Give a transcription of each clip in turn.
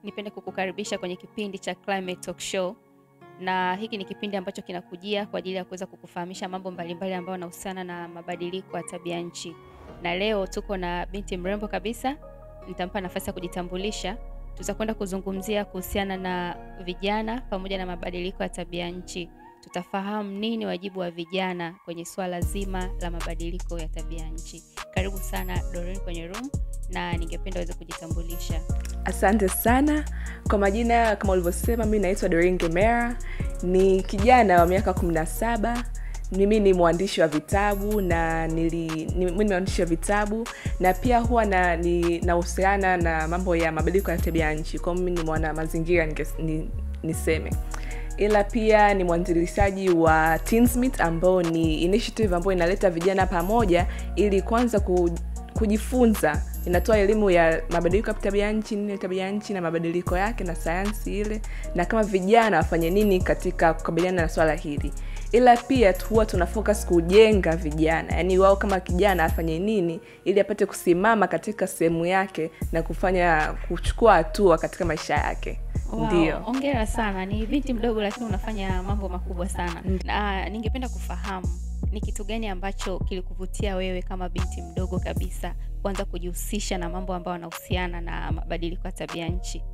nipende kukukaribisha kwenye kipindi cha Climate Talk Show, na hiki ni kipindi ambacho kinakujia kwa ajili ya kuweza kukufahamisha mambo mbalimbali ambayo yanahusiana na mabadiliko ya tabia nchi. Na leo tuko na binti mrembo kabisa, nitampa nafasi ya kujitambulisha. Tutakwenda kuzungumzia kuhusiana na vijana pamoja na mabadiliko ya tabia nchi. Tutafahamu nini wajibu wa vijana kwenye swala zima la mabadiliko ya tabia nchi. Karibu sana Doreen kwenye room, na ningependa uweze kujitambulisha. Asante sana kwa majina, kama ulivyosema, mi naitwa Doreen Gemera, ni kijana wa miaka kumi na saba. Mimi ni mwandishi wa vitabu na nili, ni, mimi ni mwandishi wa vitabu na pia huwa na ni- nahusiana na mambo ya mabadiliko ya tabia ya nchi. Kwa hiyo mimi ni mwana mazingira ninge- ni, niseme ila pia ni mwanzilishaji wa Teensmith ambao ni initiative ambayo inaleta vijana pamoja ili kwanza ku, kujifunza inatoa elimu ya mabadiliko ya tabia nchi nini tabia nchi na mabadiliko yake na sayansi ile na kama vijana wafanye nini katika kukabiliana na swala hili ila pia tu- huwa tuna focus kujenga vijana yaani wao kama kijana afanye nini ili apate kusimama katika sehemu yake na kufanya kuchukua hatua katika maisha yake Wow, ndio hongera sana. Ni binti mdogo lakini unafanya mambo makubwa sana. Na ningependa kufahamu ni kitu gani ambacho kilikuvutia wewe kama binti mdogo kabisa kuanza kujihusisha na mambo ambayo yanahusiana na mabadiliko ya tabia nchi?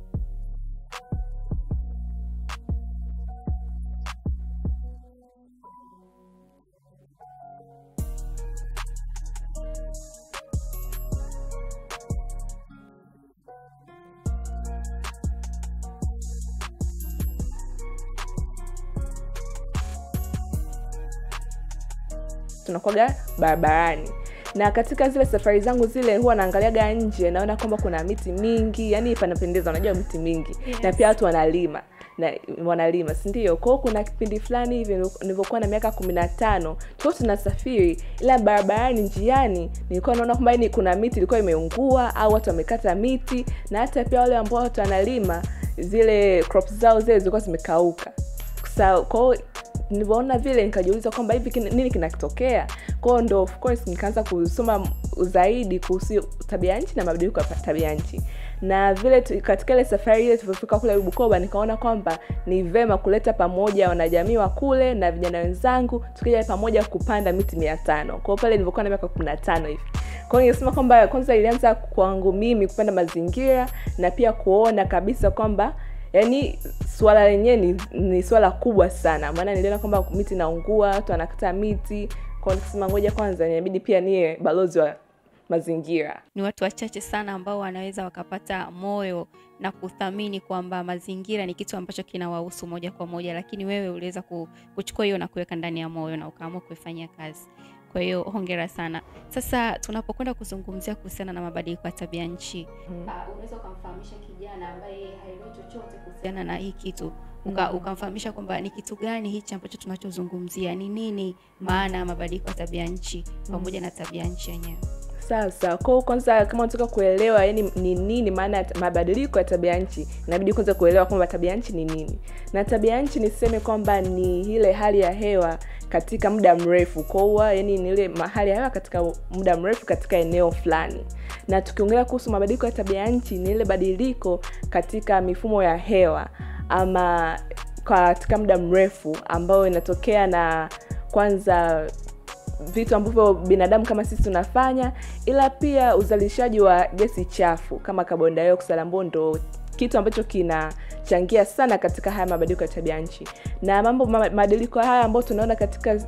tunakuwaga barabarani na katika zile safari zangu zile huwa naangaliaga nje naona kwamba kuna miti mingi yani panapendeza unajua miti mingi Yes. na pia watu wanalima na wanalima sindio kwao kuna kipindi fulani hivi nilivyokuwa na miaka kumi na tano tuko tunasafiri ila barabarani njiani nilikuwa naona kwamba yani kuna miti ilikuwa imeungua au watu wamekata miti na hata pia wale ambao watu wanalima zile crops zao zile zilikuwa zimekauka Sa- kwao nilivyoona vile nikajiuliza kwamba hivi kin- nini kinatokea kwao ndo of course nikaanza kusoma zaidi kuhusu tabia nchi na mabadiliko ya pa- tabia nchi na vile tu, katika ile safari ile tulivyofika kule bukoba nikaona kwamba ni vema kuleta pamoja wanajamii wa kule na vijana wenzangu tukija pamoja kupanda miti mia tano kwao pale nilivyokuwa na miaka kumi na tano hivi kwao ningesema kwamba kwanza ilianza kwangu mimi kupanda mazingira na pia kuona kabisa kwamba yaani swala lenyewe ni, ni swala kubwa sana maana niliona kwamba miti inaungua watu wanakata miti kwao nikasema ngoja kwanza inabidi pia niye balozi wa mazingira Ni watu wachache sana ambao wanaweza wakapata moyo na kuthamini kwamba mazingira ni kitu ambacho kinawahusu moja kwa moja, lakini wewe uliweza ku- kuchukua hiyo na kuweka ndani ya moyo na ukaamua kuifanyia kazi. Kwa hiyo hongera sana. Sasa tunapokwenda kuzungumzia kuhusiana na mabadiliko ya tabia nchi, Mm. uh, unaweza ukamfahamisha kijana ambaye haelewi chochote kuhusiana na hii kitu uka, Mm. ukamfahamisha kwamba ni kitu gani hichi ambacho tunachozungumzia, ni nini maana ya mabadiliko ya tabia nchi pamoja na tabia nchi yenyewe. sasa kwao kwanza kama unataka kuelewa yani ni nini maana ya ta- mabadiliko ya tabia nchi inabidi kwanza kuelewa kwamba tabia nchi ni nini na tabia nchi niseme kwamba ni ile hali ya hewa katika muda mrefu kwaua yani ni ile ma- hali ya hewa katika muda mrefu katika eneo fulani na tukiongelea kuhusu mabadiliko ya tabia nchi ni ile badiliko katika mifumo ya hewa ama katika muda mrefu ambayo inatokea na kwanza vitu ambavyo binadamu kama sisi tunafanya ila pia uzalishaji wa gesi chafu kama carbon dioxide ambao ndo kitu ambacho kinachangia sana katika haya mabadiliko ya tabia nchi na mambo ma- mabadiliko haya ambayo tunaona katika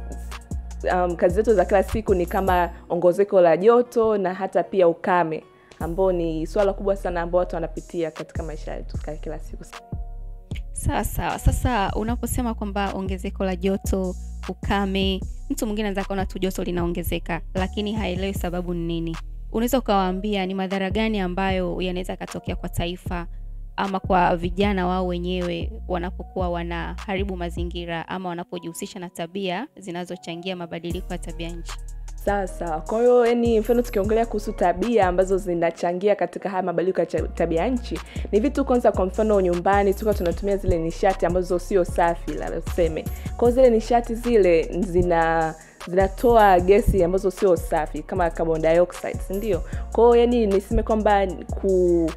um, kazi zetu za kila siku ni kama ongezeko la joto na hata pia ukame ambao ni swala kubwa sana ambao watu wanapitia katika maisha yetu ya kila siku Sawa sawa. Sasa unaposema kwamba ongezeko la joto, ukame, mtu mwingine anaweza kaona tu joto linaongezeka, lakini haelewi sababu ni nini. Unaweza ukawaambia ni madhara gani ambayo yanaweza yakatokea kwa taifa ama kwa vijana wao wenyewe wanapokuwa wanaharibu mazingira ama wanapojihusisha na tabia zinazochangia mabadiliko ya tabia nchi. sawa sawa kwa hiyo yani mfano tukiongelea kuhusu tabia ambazo zinachangia katika haya mabadiliko ya cha- tabia nchi ni vitu kwanza kwa mfano nyumbani tuka tunatumia zile nishati ambazo sio safi la tuseme kwao zile nishati zile zina zinatoa gesi ambazo sio safi kama carbon dioxide si ndio kwao yani niseme kwamba ku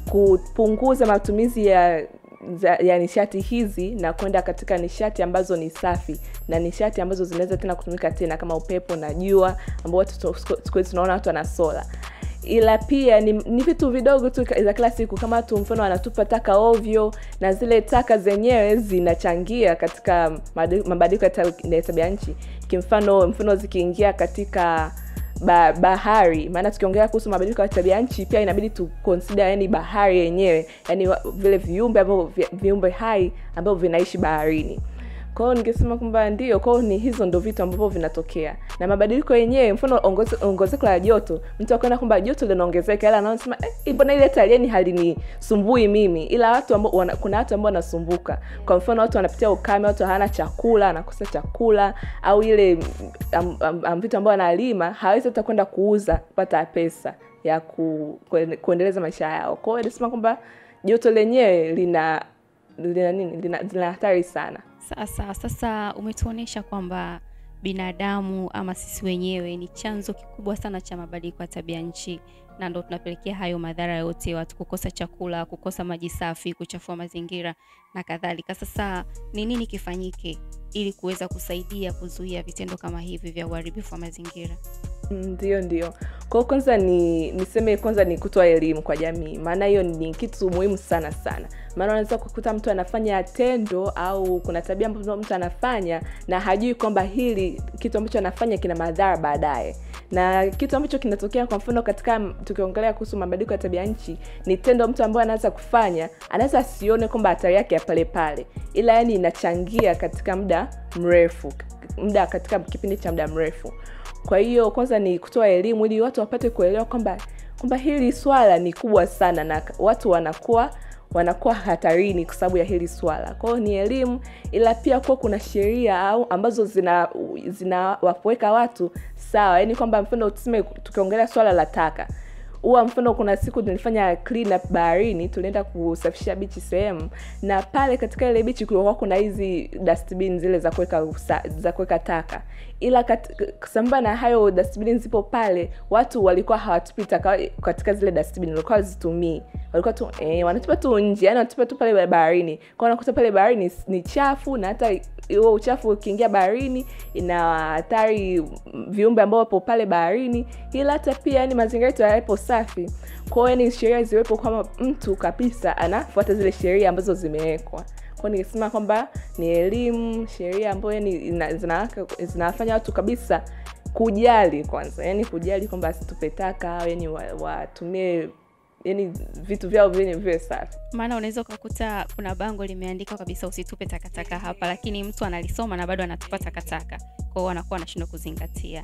kupunguza matumizi ya za, ya nishati hizi na kwenda katika nishati ambazo ni safi na nishati ambazo zinaweza tena kutumika tena kama upepo na jua ambao watu tu- siku hizi tunaona watu wana sola ila pia ni, ni vitu vidogo tu ka- za kila siku kama tu mfano wanatupa taka ovyo na zile taka zenyewe zinachangia katika madi- mabadiliko ya tab- ya tabia nchi kimfano mfano zikiingia katika ba, bahari maana tukiongelea kuhusu mabadiliko ya tabia nchi pia inabidi tu consider yani bahari yenyewe yani wa- vile viumbe ambavyo vi- viumbe hai ambavyo vinaishi baharini kwa hiyo ningesema kwamba ndio kwa hiyo ni hizo ndo vitu ambavyo vinatokea na mabadiliko yenyewe mfano ongoze- ongezeko la joto mtu akaona kwamba joto linaongezeka ila anaona eh, mbona ile talieni halinisumbui mimi ila watu ambao wana, kuna watu ambao wanasumbuka kwa mfano watu wanapitia ukame watu hawana chakula anakosa chakula au ile am, am, am, vitu ambao analima hawezi hata kwenda kuuza kupata pesa ya ku, kuen- kuendeleza maisha yao kwa hiyo nasema kwamba joto lenyewe lina lina nini lina, lina hatari sana Sasa sasa umetuonyesha kwamba binadamu ama sisi wenyewe ni chanzo kikubwa sana cha mabadiliko ya tabia nchi, na ndo tunapelekea hayo madhara yote, watu kukosa chakula, kukosa maji safi, kuchafua mazingira na kadhalika. Sasa ni nini kifanyike ili kuweza kusaidia kuzuia vitendo kama hivi vya uharibifu wa mazingira? ndio ndio kwa hiyo kwanza ni niseme kwanza ni kutoa elimu kwa jamii maana hiyo ni kitu muhimu sana sana maana unaweza kukuta mtu anafanya tendo au kuna tabia ambazo mtu anafanya na hajui kwamba hili kitu ambacho anafanya kina madhara baadaye na kitu ambacho kinatokea kwa mfano katika tukiongelea kuhusu mabadiliko ya tabia nchi ni tendo mtu ambaye anaweza kufanya anaweza asione kwamba hatari yake ya pale pale ila yani inachangia katika muda mrefu muda katika kipindi cha muda mrefu kwa hiyo kwanza ni kutoa elimu ili watu wapate kuelewa kwamba kwamba hili swala ni kubwa sana na watu wanakuwa wanakuwa hatarini kwa sababu ya hili swala kwa hiyo ni elimu ila pia kuwa kuna sheria au ambazo zina zinawapoweka watu sawa yaani kwamba mfano tuseme tukiongelea swala la taka huwa mfano kuna siku nilifanya clean up baharini tulienda kusafisha bichi sehemu na pale katika ile bichi kulikuwa kuna hizi dustbin zile za kuweka usa- za kuweka taka ila kat- sambamba na hayo dustbin zipo pale watu walikuwa hawatupi taka katika zile dustbin walikuwa hazitumii walikuwa tu eh, wanatupa tu nje yani wanatupa tu pale baharini kwa unakuta pale baharini ni, ni chafu na hata huo uchafu ukiingia baharini ina hatari viumbe ambao wapo pale baharini ila hata pia yani mazingira yetu hayapo safi kwao yani sheria ziwepo kwamba mtu kabisa anafuata zile sheria ambazo zimewekwa kwao nikisema kwamba ni elimu sheria ambayo yani ina- zinawaka- zinawafanya watu kabisa kujali kwanza yani kujali kwamba asitupe taka au yani wa- watumie yani vitu vyao vyenye viwe safi maana unaweza ukakuta kuna bango limeandikwa kabisa usitupe takataka hapa lakini mtu analisoma na bado anatupa takataka kwao anakuwa anashindwa kuzingatia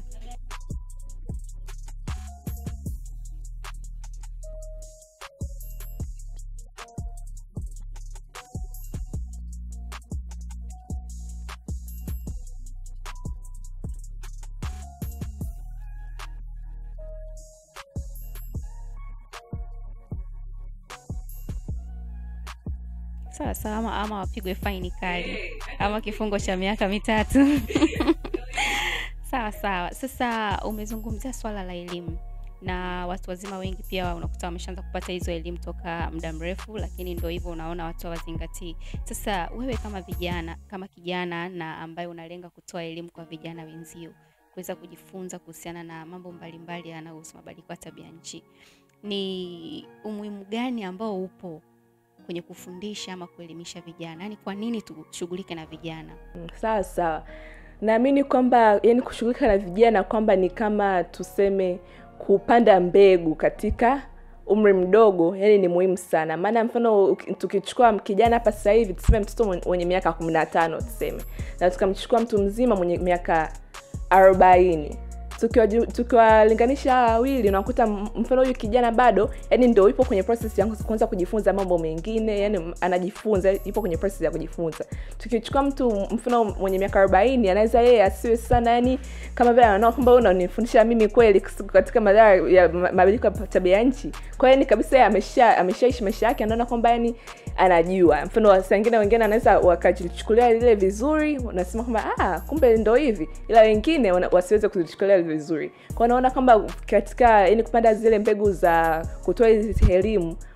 sawa sawa ama, ama wapigwe faini kali ama kifungo cha miaka mitatu sawa sawa sasa umezungumzia swala la elimu na watu wazima wengi pia unakuta wameshaanza kupata hizo elimu toka muda mrefu lakini ndo hivyo unaona watu hawazingatii sasa wewe kama vijana kama kijana na ambaye unalenga kutoa elimu kwa vijana wenzio kuweza kujifunza kuhusiana na mambo mbalimbali yanayohusu mabadiliko ya tabia nchi ni umuhimu gani ambao upo kwenye kufundisha ama kuelimisha vijana yaani kwa nini tushughulike na vijana Mm, sawa sawa naamini kwamba yani kushughulika na vijana kwamba ni kama tuseme kupanda mbegu katika umri mdogo yani ni muhimu sana maana mfano uki- tukichukua kijana hapa sasa hivi tuseme mtoto mwenye- mwenye miaka kumi na tano tuseme na tukamchukua mtu mzima mwenye miaka arobaini tukiwaju- tukiwalinganisha hawa wawili unakuta m- mfano huyu kijana bado yani ndo yupo kwenye process ya kuanza kujifunza mambo mengine yani m- anajifunza yupo kwenye process ya kujifunza tukichukua mtu mfano mwenye miaka arobaini anaweza yeye asiwe sana yani kama vile anaona kwamba wewe unanifundisha mimi kweli kus- katika madhara ya ma- mabadiliko ya tabia ya nchi kwa hiyo yani kabisa yeye amesha ameshaishi maisha yake anaona kwamba yani anajua mfano saa ingine wengine anaweza wakajichukulia lile vizuri wanasema kwamba ah, kumbe ndo hivi ila wengine wana- wasiweze kuzichukulia vizuri kwa naona kwamba katika yani kupanda zile mbegu za kutoa hizi elimu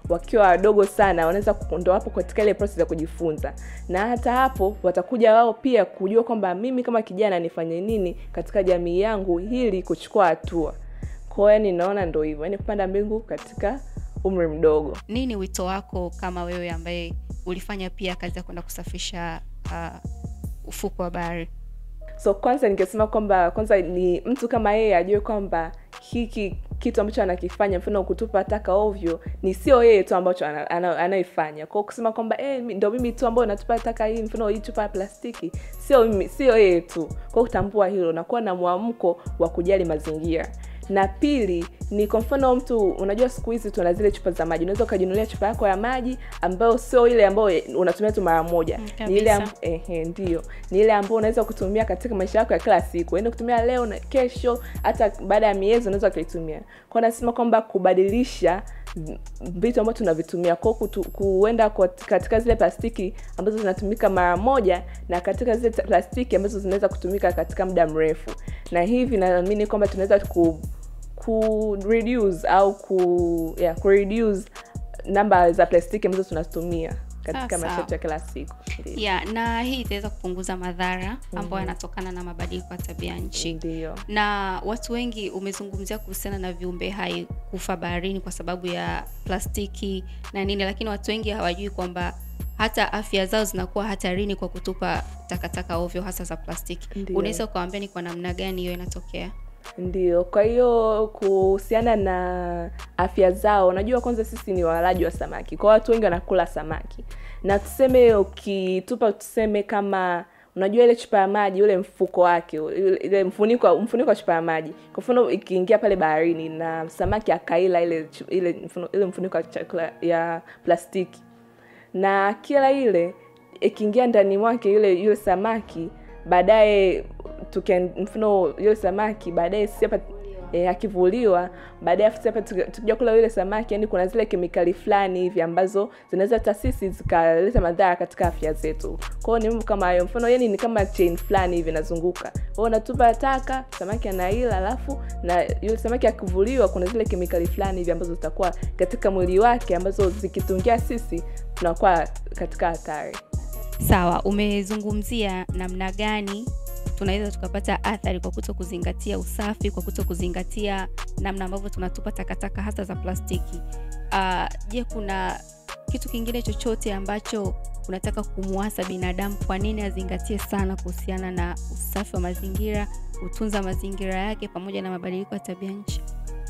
wakiwa wadogo sana wanaweza ku- ndo hapo katika ile process ya kujifunza na hata hapo watakuja wao pia kujua kwamba mimi kama kijana nifanye nini katika jamii yangu ili kuchukua hatua kwao yani naona ndo hivyo yani kupanda mbingu katika umri mdogo nini wito wako kama wewe ambaye ulifanya pia kazi ya kwenda kusafisha uh, ufuko wa bahari so kwanza ningesema kwamba kwanza ni mtu kama yeye ajue kwamba hiki kitu ambacho anakifanya mfano kutupa taka ovyo ni sio yeye tu ambacho ana- ana- anaifanya kwao kusema kwamba eh, mi- ndo mimi tu ambao natupa taka hii mfano hii chupa ya plastiki sio mimi sio yeye tu kwao kutambua hilo na kuwa na mwamko wa kujali mazingira na pili ni kwa mfano mtu unajua siku hizi tuna zile chupa za maji unaweza ukajinunulia chupa yako ya maji ambayo sio ile ambayo unatumia tu mara moja Mm, ni ile am- kabisa. ehe, ndio ni ile ambayo unaweza kutumia katika maisha yako ya kila siku yaani kutumia leo na kesho hata baada ya miezi unaweza ukaitumia kwao nasema kwamba kubadilisha v- vitu ambavyo tunavitumia kwao kutu- kuenda kwa- katika zile plastiki ambazo zinatumika mara moja na katika zile ta- plastiki ambazo zinaweza kutumika katika muda mrefu na hivi naamini kwamba tunaweza ku, ku reduce au ku yeah, ku reduce namba za plastiki ambazo tunazitumia katika Ah, maisha sawa. yetu ya kila siku Ndiyo. yeah, na hii itaweza kupunguza madhara ambayo yanatokana na mabadiliko ya tabia nchi ndio na watu wengi umezungumzia kuhusiana na viumbe hai kufa baharini kwa sababu ya plastiki na nini lakini watu wengi hawajui kwamba hata afya zao zinakuwa hatarini kwa kutupa takataka ovyo hasa za plastiki Ndiyo. unaweza ukawambia ni kwa namna gani hiyo inatokea ndio kwa hiyo kuhusiana na afya zao unajua kwanza sisi ni walaji wa samaki kwa watu wengi wanakula samaki na tuseme ukitupa tuseme kama unajua ile chupa ya maji ule mfuko wake ule- ile mfuniko mfuniko wa chupa ya maji kwa mfano ikiingia pale baharini na samaki akaila ile chu- ile mfuno- ile mfuniko wa chakula ya plastiki na kila ile ikiingia ndani mwake yule yule samaki baadaye tukia mfano yule samaki baadaye si hapa e, akivuliwa baadaye afu sisi hapa tuki- tukija kula yule samaki yani kuna zile kemikali fulani hivi ambazo zinaweza hata sisi zikaleta madhara katika afya zetu kwao ni mambo kama hayo mfano yani ni kama chain fulani hivi inazunguka kwao unatupa taka samaki anaila alafu na yule samaki akivuliwa kuna zile kemikali fulani hivi ambazo zitakuwa katika mwili wake ambazo zikitungia sisi tunakuwa katika hatari sawa umezungumzia namna gani tunaweza tukapata athari kwa kuto kuzingatia usafi kwa kuto kuzingatia namna ambavyo tunatupa takataka hasa za plastiki Ah, je kuna kitu kingine chochote ambacho unataka kumwasa binadamu kwa nini azingatie sana kuhusiana na usafi wa mazingira kutunza mazingira yake pamoja na mabadiliko ya tabia nchi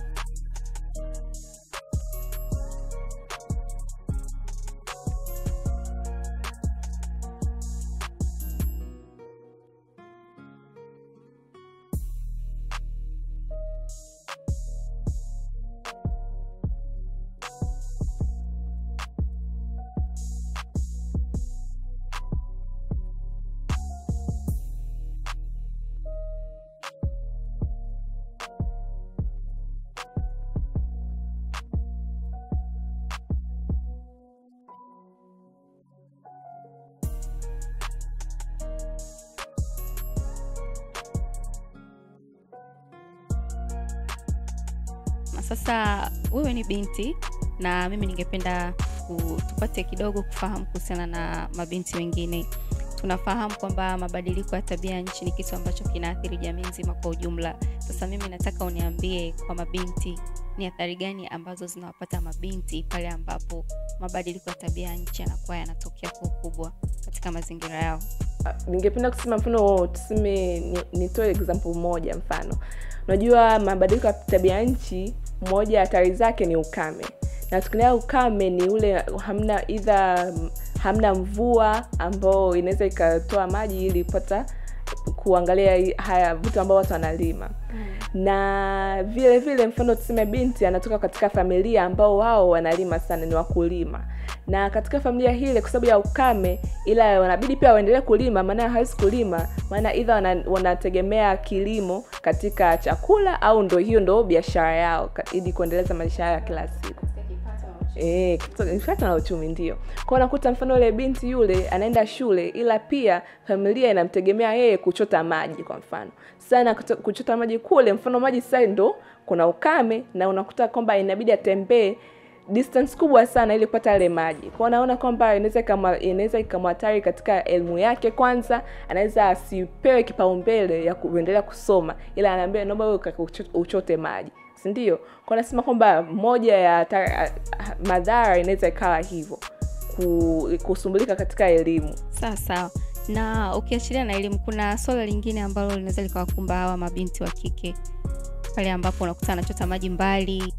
na sasa wewe ni binti na mimi ningependa ku- tupate kidogo kufahamu kuhusiana na mabinti wengine tunafahamu kwamba mabadiliko ya tabia ya nchi ni kitu ambacho kinaathiri jamii nzima kwa ujumla sasa mimi nataka uniambie kwa mabinti ni athari gani ambazo zinawapata mabinti pale ambapo mabadiliko ya tabia ya nchi yanakuwa yanatokea kwa ukubwa katika mazingira yao ningependa kusema mfano tuseme ni- nitoe example moja mfano unajua mabadiliko ya tabia nchi moja ya hatari zake ni ukame na tukinaa ukame ni ule hamna idha hamna mvua ambao inaweza ikatoa maji ili kupata kuangalia hii- haya vitu ambao watu wanalima na vile vile mfano tuseme binti anatoka katika familia ambao wao wanalima sana ni wakulima na katika familia hile kwa sababu ya ukame ila wanabidi pia waendelee kulima maana hawezi kulima maana idha wana, wanategemea kilimo katika chakula au ndo hiyo ndo biashara yao ka- ili kuendeleza maisha yao ya kila siku Eh, kipato kipato na uchumi ndio kwao unakuta mfano yule binti yule anaenda shule ila pia familia inamtegemea yeye kuchota maji kwa mfano sana kuchota maji kule mfano maji sasa ndo kuna ukame na unakuta kwamba inabidi atembee distance kubwa sana ili kupata yale maji kwao naona kwamba inaweza kama inaweza ikamhatari katika elimu yake kwanza anaweza asipewe kipaumbele ya kuendelea kusoma ila anaambia naomba wewe uka- ucho- uchote maji si ndio kwa nasema kwamba moja ya hatari- madhara inaweza ikawa hivyo ku, kusumbulika katika elimu sawa sawa na ukiachilia na elimu kuna swala lingine ambalo linaweza likawakumba hawa mabinti wa kike pale ambapo unakuta anachota maji mbali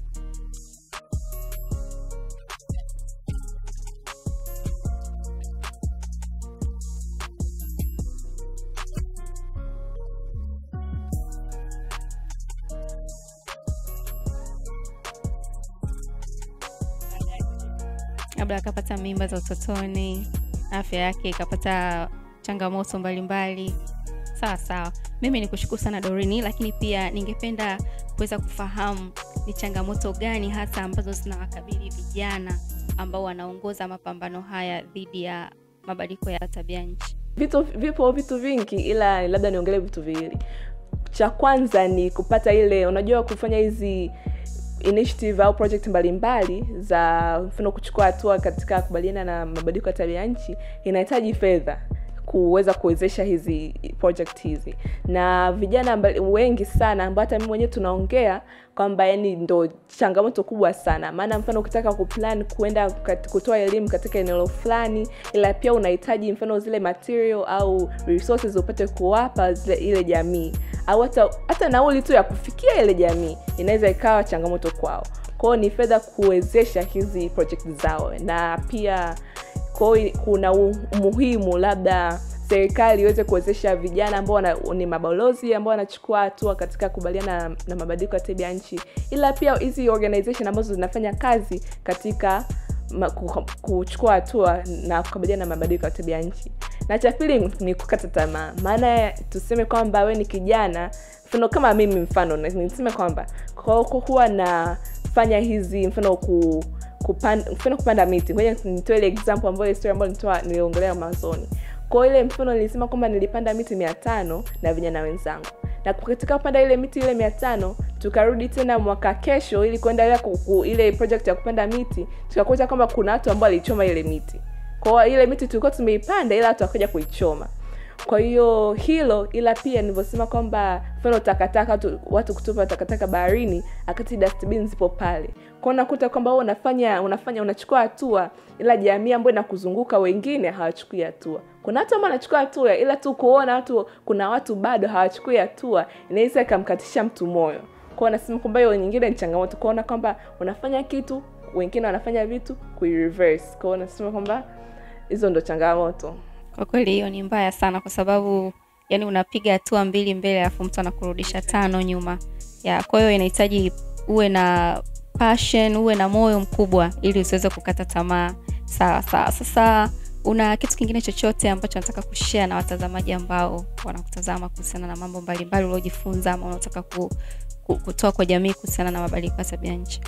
labda akapata mimba za utotoni afya yake ikapata changamoto mbalimbali sawa sawa mimi ni kushukuru sana dorini lakini pia ningependa kuweza kufahamu ni changamoto gani hasa ambazo zinawakabili vijana ambao wanaongoza mapambano haya dhidi ya mabadiliko ya tabia nchi vitu vipo vitu vingi ila labda niongelee vitu viwili cha kwanza ni kupata ile unajua kufanya hizi initiative au project mbalimbali za mfano kuchukua hatua katika kubaliana na mabadiliko ya tabia nchi inahitaji fedha kuweza kuwezesha hizi project hizi na vijana mbali, wengi sana ambao hata mimi mwenyewe tunaongea kwamba yani ndo changamoto kubwa sana maana mfano ukitaka kuplan kuenda kat- kutoa elimu katika eneo fulani ila pia unahitaji mfano zile material au resources upate kuwapa zile ile jamii au hata hata nauli tu ya kufikia ile jamii inaweza ikawa changamoto kwao kwao ni fedha kuwezesha hizi project zao na pia kwao kuna u- umuhimu labda serikali iweze kuwezesha vijana ambao wana- ni mabalozi ambao wanachukua hatua katika kubaliana na, na mabadiliko ya tabia nchi ila pia hizi organization ambazo zinafanya kazi katika ma, ku, kuchukua hatua na kukabiliana na mabadiliko ya tabia nchi na cha pili ni kukata tamaa maana tuseme kwamba we ni kijana mfano kama mimi mfano na- niseme kwamba kwa- kwa huwa nafanya hizi mfano ku kupanda, mfano kupanda miti ngoja nitoe ile example ambayo story ambayo nitoa niliongelea mwanzoni kwa ile mfano nilisema kwamba nilipanda miti mia tano na vijana wenzangu na katika kupanda ile miti ile mia tano tukarudi tena mwaka kesho ili kuendelea ku, ku, ile project ya kupanda miti tukakuta kwamba kuna watu ambao walichoma ile miti kwa ile miti tulikuwa tumeipanda ila watu wakaja kuichoma kwa hiyo hilo ila pia nilivyosema kwamba mfano takataka watu, watu kutupa takataka baharini akati dustbin zipo pale kwao unakuta kwamba wewe unafanya unafanya unachukua hatua ila jamii ambayo inakuzunguka wengine hawachukui hatua kuna watu ambao wanachukua hatua ila tu kuona watu kuna watu bado hawachukui hatua inaweza ikamkatisha mtu moyo kwao nasema kwamba hiyo nyingine ni changamoto kuona kwamba unafanya kitu wengine wanafanya vitu kuireverse kwao nasema kwamba hizo ndo changamoto kwa kweli hiyo ni mbaya sana kwa sababu yani unapiga hatua mbili mbele alafu mtu anakurudisha tano nyuma ya kwa hiyo inahitaji uwe na passion uwe na moyo mkubwa ili usiweze kukata tamaa sawa sawa sasa una kitu kingine chochote ambacho nataka kushare na watazamaji ambao wanakutazama kuhusiana na mambo mbalimbali uliojifunza ama unataka ku, ku, kutoa kwa jamii kuhusiana na mabadiliko ya tabia nchi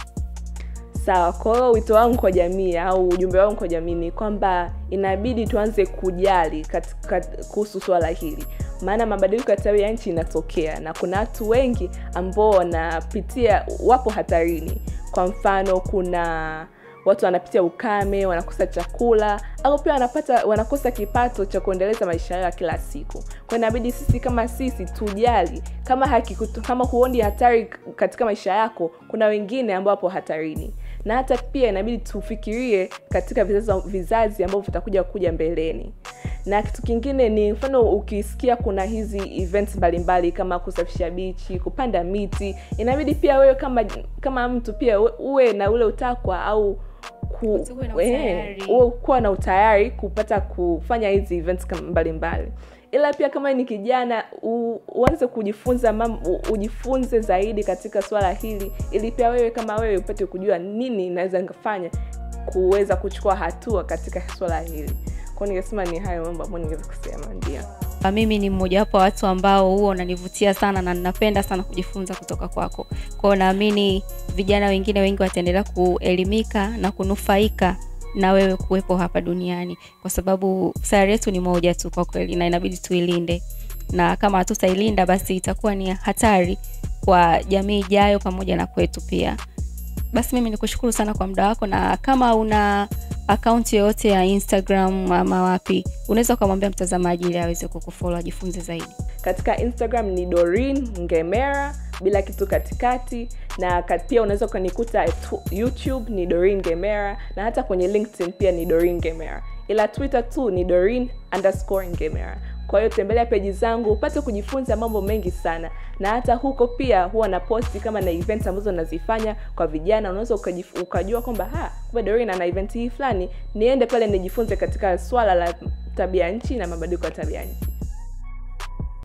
sawa kwa hiyo wito wangu kwa jamii au ujumbe wangu kwa jamii ni kwamba inabidi tuanze kujali katika kuhusu swala hili maana mabadiliko ya tabia ya nchi inatokea na kuna watu wengi ambao wanapitia wapo hatarini kwa mfano kuna watu wanapitia ukame wanakosa chakula au pia wanapata wanakosa kipato cha kuendeleza maisha yao ya kila siku kwa inabidi sisi kama sisi tujali kama haki, kama huoni hatari katika maisha yako kuna wengine ambao wapo hatarini na hata pia inabidi tufikirie katika vizazi, vizazi ambavyo vitakuja kuja mbeleni na kitu kingine ni mfano ukisikia kuna hizi events mbalimbali kama kusafisha bichi kupanda miti inabidi pia wewe kama kama mtu pia uwe na ule utakwa au ku, eh, uwe kuwa na utayari kupata kufanya hizi events mbalimbali ila pia kama ni kijana u, uanze kujifunza mam, u, ujifunze zaidi katika swala hili ili pia wewe kama wewe upate kujua nini inaweza nikafanya kuweza kuchukua hatua katika swala hili kwao ningesema ni hayo mambo ambayo ningeweza kusema ndio mimi ni mmojawapo wa watu ambao huo unanivutia sana na ninapenda sana kujifunza kutoka kwako kwao naamini vijana wengine wengi wataendelea kuelimika na kunufaika na wewe kuwepo hapa duniani kwa sababu sayari yetu ni moja tu kwa kweli na inabidi tuilinde na kama hatutailinda basi itakuwa ni hatari kwa jamii ijayo pamoja na kwetu pia basi mimi nikushukuru sana kwa muda wako na kama una akaunti yoyote ya instagram ama wapi unaweza ukamwambia mtazamaji ili aweze kukufollow ajifunze zaidi katika instagram ni dorin ngemera bila kitu katikati na kat- pia unaweza ukanikuta tu- youtube ni dorin ngemera na hata kwenye linkedin pia ni dorin ngemera ila twitter tu ni dorin underscore ngemera kwa hiyo tembelea peji zangu upate kujifunza mambo mengi sana na hata huko pia huwa na posti kama na events ambazo nazifanya kwa vijana unaweza ukajif- ukajua kwamba ha kumbe dorin ana event hii fulani niende pale nijifunze katika swala la tabia nchi na mabadiliko ya tabia nchi